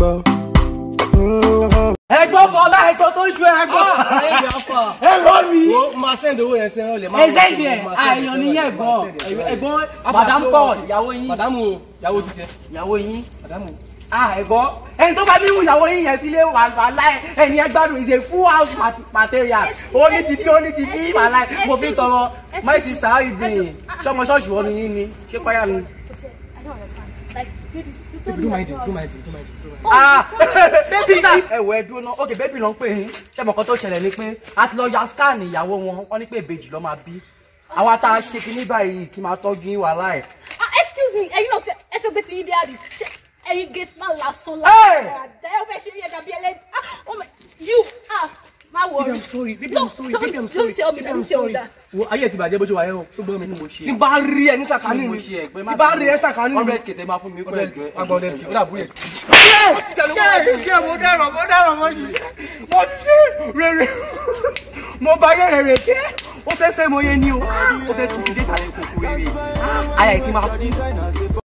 gbọ́. ẹ̀gbọ́n fọlá ẹ̀gbọ́n tó ṣu ẹ̀gbọ́n. ayé mi afa. ẹ̀gbọ́n mi. wo máa sẹ́ndì owó yẹn sẹ́yìn ọ̀lẹ̀. ẹsẹ̀ ìdẹ̀ àìyàn níyẹn ẹ̀gbọ́n ẹ̀gbọ́n madam paul ìyàwó yín màdámù o ìyàwó ti tẹ. ìyàwó yín màdámù. ah ẹ̀gbọ́n ẹni tó bá bí wù ìyàwó yín yẹn sílé wà wàhálà ẹ ẹni ẹ gbádùn is a full house mat- material ó ní ti bí ó ní ti bí wàhálà ẹ mo fi ń tọrọ my sister how you doing ṣọmọ ṣọ́ọ̀ṣì wọn ni yín ni ṣé kọ́yà ni. I don't understand. Like, baby, you told do me my that thing you do are- my thing do my thing do my thing. ah sister ẹ wọ ẹ dúró náà ok bébì ló ń pè yín ṣé mo kàn tó ṣẹlẹ̀ ni pé a ti lọ ya scan ìyàwó wọn wọ́n ní pé ìbejì ló máa bí àwa tá a ṣe kinní báyìí kí n máa tọ́jú yín wàhálà ẹ̀. Ah, excuse me, ẹ̀yin náà ẹ sọ pé ti yín dé àdì. Ẹ̀yin gate man lásán Hey! lásán. Ẹ ó fẹ́ ṣe ní ẹja bí ẹlẹ́dì. Ah, oh my, you, ah, má worry. Baby, I'm sorry. Baby, No, I'm sorry. don't- Baby, I'm sorry. Don't tell me, Baby, don't I'm tell me sorry. that. Wo ayé ti bàjẹ́ bó ṣe wà yẹn o. Tó gbọ́ mi ni mo ṣe. tí n bá rí ẹ ní sàkánì mi ṣe ẹgbẹ́ tí n bá rí ẹ sàkánì mi. hundred k tẹ máa fún mi pẹ̀lú ẹgbẹ́ agbọ̀n hundred k ó dà búrẹ́. kí ẹ mo dẹ̀rọ̀ mo dẹ̀rọ̀ mo ṣiṣẹ́ mo ṣiṣẹ́ rere mo bá yẹ rere jẹ́ ó fẹ́ fẹ́ mo yẹ ni o ó fẹ́ tún fi dé sàlẹ̀ kòkó rere àyà ìkí máa kú.